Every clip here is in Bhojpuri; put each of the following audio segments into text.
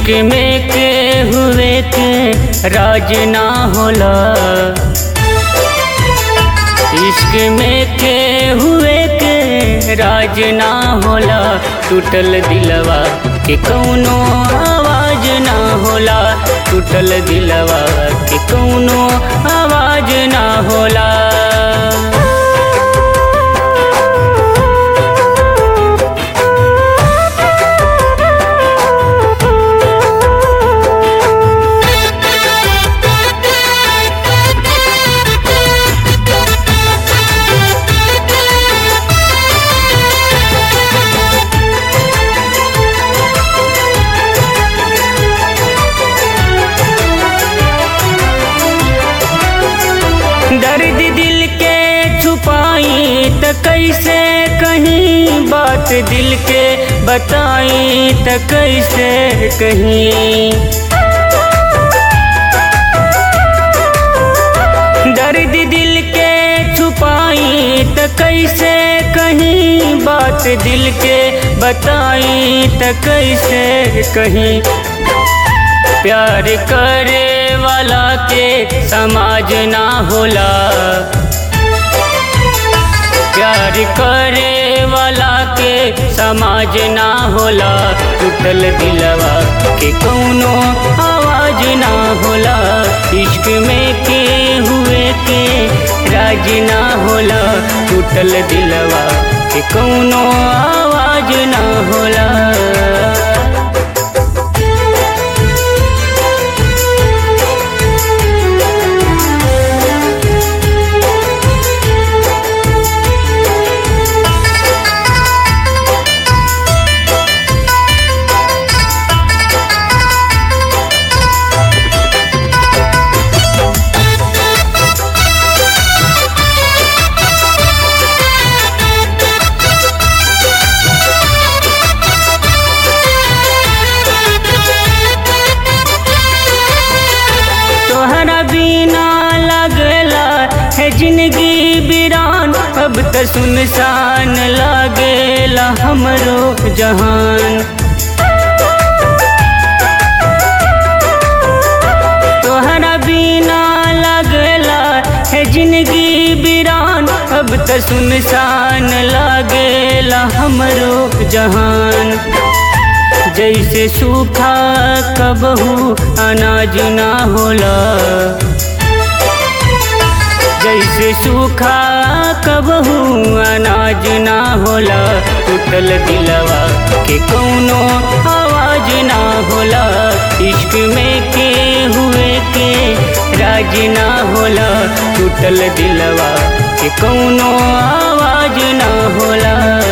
इश्क में के हुए के राज ना होला इश्क में के हुए के राज ना होला टूटल दिलवा के कौनो आवाज ना होला टूटल दिलवा के कौनो आवाज ना होला दर्द दिल के छुपाई त कैसे कहीं बात दिल के बताई त कैसे कहीं दर्द दिल के छुपाई त कैसे कहीं बात दिल के बताई त कैसे कहीं प्यार करे वाला के समाज ना होला प्यार करे वाला के समाज ना होला टूटल दिलवा के कौनो आवाज ना होला इश्क में के हुए के राज ना होला टूटल दिलवा के कौनो आवाज ना होला तोहरा बिना लगला है जिंदगी बिरान अब त सुनसान लागेला हमरो जहान तोहरा बिना लगला है जिंदगी बिरान अब त सुनसान लागेला हमरो जहान जैसे सूखा कबहू अनाज ना होला जैसे सूखा कबहू अनाज ना होला टूटल दिलवा के कौनो आवाज ना होला इश्क में के हुए के राज ना होला टूटल दिलवा के कौनो आवाज ना होला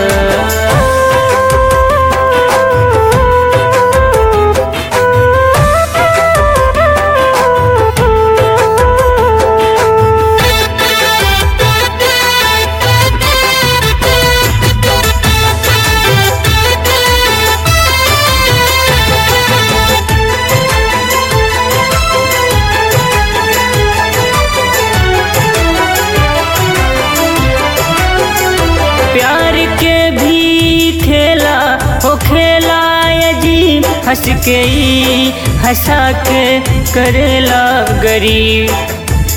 प्यार के भी खेला हो खेला अजीब हंस के ई हंसा के करेला गरीब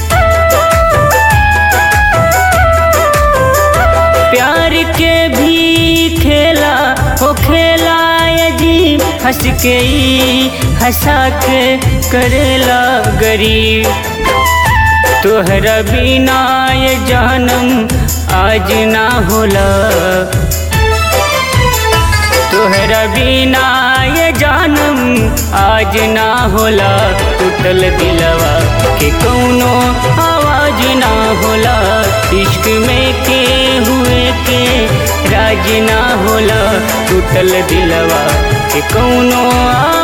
प्यार के भी खेला हो खेला अजीब हंस के ई हंसा के करेला गरीब तोहरा बिना ये जानम आज ना होला तोहरा बिना ये जानम आज ना होला टूटल दिलवा के कौनो आवाज ना होला इश्क में के हुए के राज ना होला टूटल दिलवा के कौनो आवाज